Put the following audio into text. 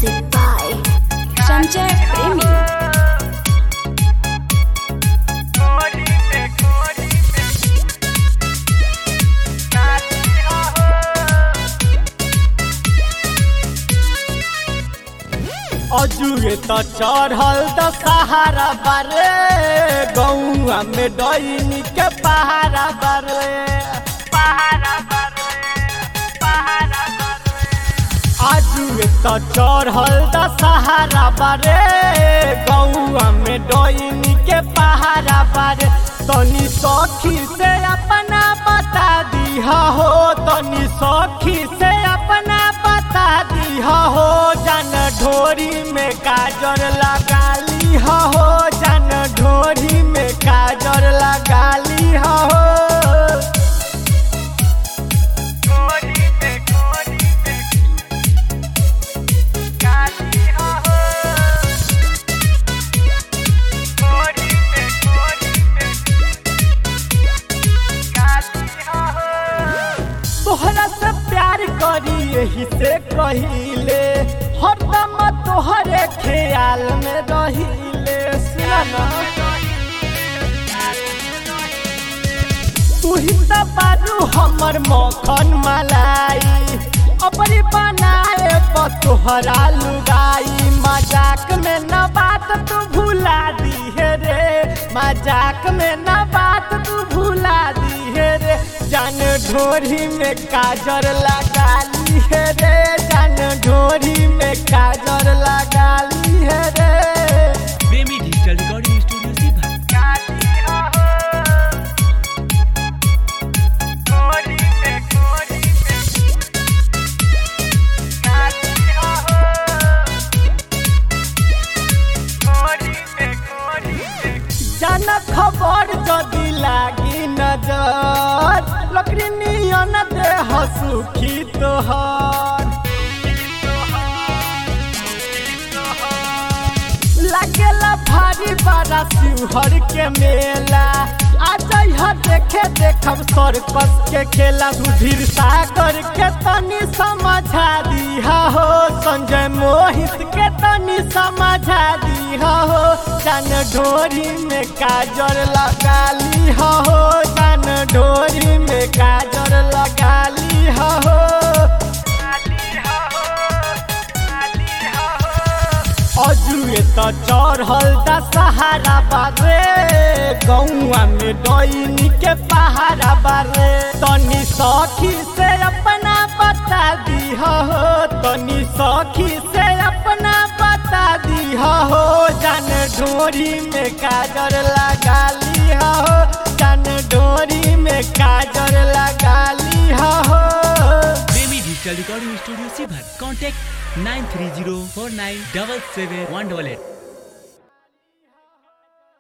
Music by Sanjay Premi. अजुए त चढ़ल त सहारा बारे गौआ में डैनी के पहारा बारे पहारा बारे पहारा बारे अजुए त चढ़ल त सहारा बारे गौआ में डैनी के पहारा बारे तनी सखी से अपना बता दिहा हो तनी सखी से अपना बता दिहा हो जन ढोरी में काजर लगा ली हो जन ढोरी में काजर लगा ली हो ढोरी में ढोरी में काली हो ढोरी में ढोरी में काली हो तोहरा से प्यार करी यही से कहिले हरदम तोहरे ख्याल में रहिले सुना तू ही तो बारू हमर मखन मलाई अपनी बनाए पर तोहरा लुगाई मजाक में न बात तू भुला दी है रे मजाक में न बात तू भुला दी है रे जान ढोरी में काजर लगा ली है रे जान ढोरी में काजर लगा ली है रे प्रेमी डिजिटल रिकॉर्डिंग स्टूडियो सीभर जन खबर जदि लागी नजर लकड़ी नियन देह सुखी तोहर लागेला भारी बड़ा शिवहर के मेला आ जइह देखे देखब सर्कस के खेला सुधीर सागर के तनी समझा दिहा हो संजय मोहित के तनी समझा दिहा हो जान ढोरी में काजर लगा ली हो जान ढोरी में काजर लगा ली हो अजुए त चढ़ल दा सहारा बारे गौआ में डैनी के पहारा बारे तनी सखी से अपना बता दीह हो तनी सखी से अपना बता दीह हो जान ढोरी में काजर लगा ली हो जान ढोरी में काजर लगा ली हो प्रेमी डिजिटल रिकॉर्डिंग स्टूडियो सीभर contact nine three zero four nine double seven one double at